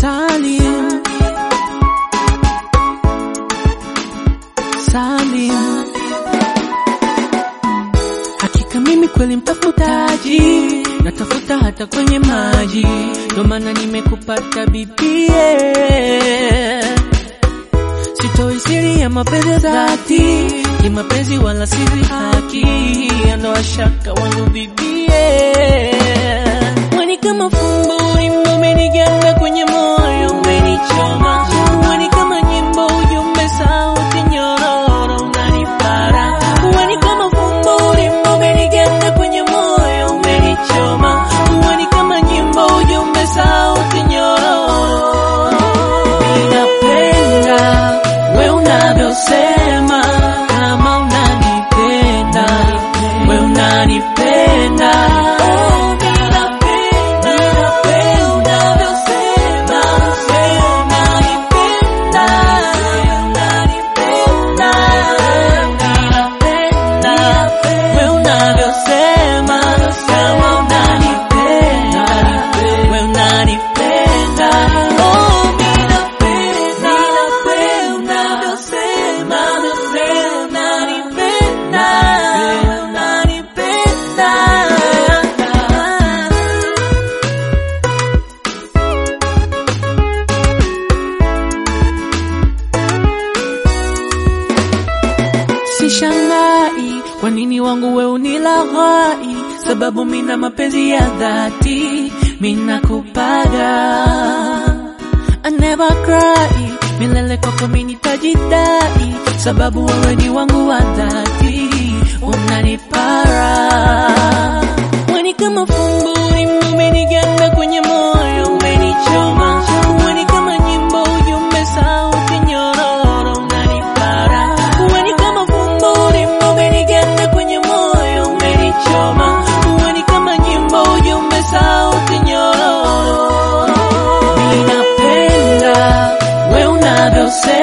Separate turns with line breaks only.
Salim, Salim, hakika mimi kweli mtafutaji, natafuta hata kwenye maji, ndo maana nimekupata bibie. Sitoi siri ya mapenzi ya dhati, ni mapenzi wala siri haki, ondoa shaka wangu bibie. Mwani kama fumbo wimbo umeniganda kwenye moyo umenichoma, mwani kama nyimbo ujumbe sauti nyororo unanipara, mwani kama fumbo wimbo umeniganda kwenye moyo umenichoma, mwani kama nyimbo ujumbe sauti nyororo Ninapenda we unavyosema kama unanipenda we unanipenda Oh, ninapenda we unavyosema we unanipenda we unanipenda Ninapenda we unavyosema kama unanipenda we unanipenda Oh, ninapenda we unavyosema we unanipenda we unanipenda Sishangai kwa nini wangu we unilaghai, sababu mina mapenzi ya dhati, mina kupaga I never cry, milele kwako mimi nitajidai, sababu wewe ni wangu wa dhati, unanipara Weni kama fumbo umeniganda kwenye moyo, umenichoma Weni kama nyimbo ujumbe sauti nyororo, unanipara Weni kama fumbo umeniganda kwenye moyo, umenichoma Weni kama nyimbo ujumbe sauti nyororo Ninapenda we unavyosema